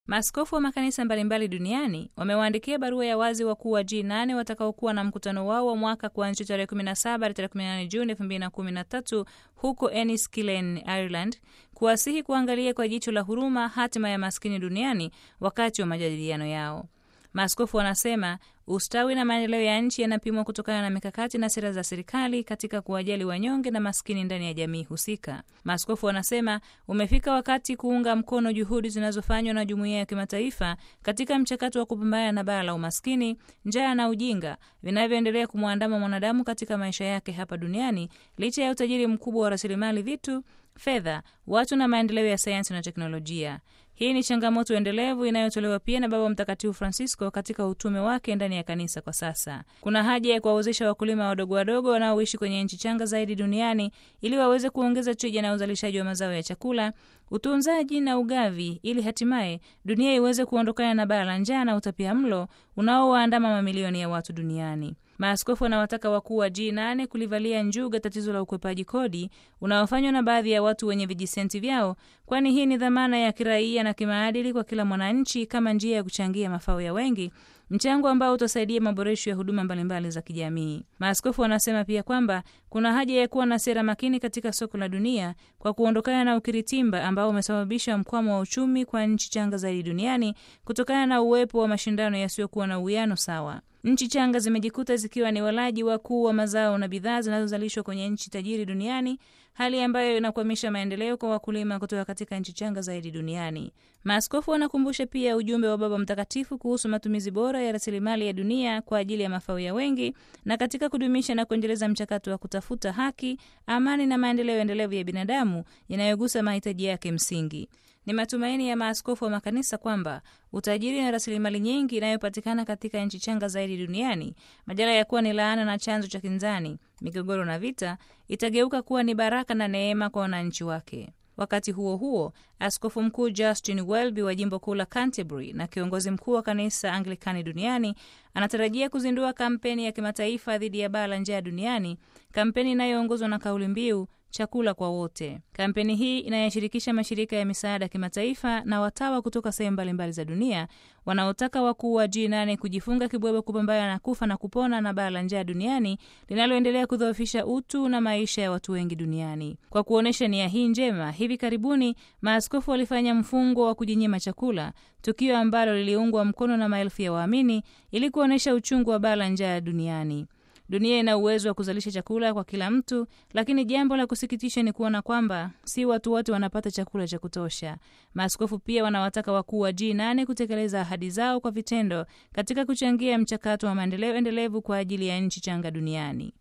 Maaskofu wa makanisa mbalimbali duniani wamewaandikia barua ya wazi wakuu wa G8 watakaokuwa na mkutano wao wa mwaka kuanzia tarehe 17 hadi tarehe 18 Juni 2013 huko Enniskillen, Ireland, kuwasihi kuangalia kwa jicho la huruma hatima ya maskini duniani wakati wa majadiliano yao. Maaskofu wanasema ustawi na maendeleo ya nchi yanapimwa kutokana na mikakati na sera za serikali katika kuwajali wanyonge na maskini ndani ya jamii husika. Maaskofu wanasema umefika wakati kuunga mkono juhudi zinazofanywa na jumuiya ya kimataifa katika mchakato wa kupambana na baa la umaskini, njaa na ujinga vinavyoendelea kumwandama mwanadamu katika maisha yake hapa duniani licha ya utajiri mkubwa wa rasilimali vitu, fedha, watu na maendeleo ya sayansi na teknolojia. Hii ni changamoto endelevu inayotolewa pia na Baba Mtakatifu Francisco katika utume wake ndani ya kanisa kwa sasa. Kuna haja ya kuwawezesha wakulima wadogo wadogo wanaoishi kwenye nchi changa zaidi duniani ili waweze kuongeza tija na uzalishaji wa mazao ya chakula, utunzaji na ugavi, ili hatimaye dunia iweze kuondokana na baa la njaa na utapia mlo unaowaandama mamilioni ya watu duniani. Maaskofu wanawataka wakuu wa G8 kulivalia njuga tatizo la ukwepaji kodi unaofanywa na baadhi ya watu wenye vijisenti vyao, kwani hii ni dhamana ya kiraia na kimaadili kwa kila mwananchi kama njia ya kuchangia mafao ya wengi, mchango ambao utasaidia maboresho ya huduma mbalimbali za kijamii. Maaskofu wanasema pia kwamba kuna haja ya kuwa na sera makini katika soko la dunia kwa kuondokana na ukiritimba ambao umesababisha mkwamo wa uchumi kwa nchi changa zaidi duniani kutokana na uwepo wa mashindano yasiyokuwa na uwiano sawa. Nchi changa zimejikuta zikiwa ni walaji wakuu wa mazao na bidhaa zinazozalishwa kwenye nchi tajiri duniani, hali ambayo inakwamisha maendeleo kwa wakulima kutoka katika nchi changa zaidi duniani. Maaskofu wanakumbusha pia ujumbe wa Baba Mtakatifu kuhusu matumizi bora ya rasilimali ya dunia kwa ajili ya mafao ya wengi na katika kudumisha na kuendeleza mchakato wa kutafuta haki, amani na maendeleo endelevu ya binadamu yanayogusa mahitaji yake msingi. Ni matumaini ya maaskofu wa makanisa kwamba utajiri na rasilimali nyingi inayopatikana katika nchi changa zaidi duniani, badala ya kuwa ni laana na chanzo cha kinzani, migogoro na vita, itageuka kuwa ni baraka na neema kwa wananchi wake. Wakati huo huo, askofu mkuu Justin Welby wa jimbo kuu la Canterbury na kiongozi mkuu wa kanisa Anglikani duniani anatarajia kuzindua kampeni ya kimataifa dhidi ya baa la njaa duniani, kampeni inayoongozwa na kauli mbiu chakula kwa wote. Kampeni hii inayoshirikisha mashirika ya misaada ya kimataifa na watawa kutoka sehemu mbalimbali za dunia wanaotaka wakuu wa G8 kujifunga kibwebwe kupambana na kufa na kupona na baa la njaa duniani linaloendelea kudhoofisha utu na maisha ya watu wengi duniani. Kwa kuonyesha nia hii njema, hivi karibuni maaskofu walifanya mfungo wa kujinyima chakula, tukio ambalo liliungwa mkono na maelfu ya waamini ili kuonyesha uchungu wa baa la njaa duniani. Dunia ina uwezo wa kuzalisha chakula kwa kila mtu, lakini jambo la kusikitisha ni kuona kwamba si watu wote wanapata chakula cha kutosha. Maaskofu pia wanawataka wakuu wa G8 kutekeleza ahadi zao kwa vitendo katika kuchangia mchakato wa maendeleo endelevu kwa ajili ya nchi changa duniani.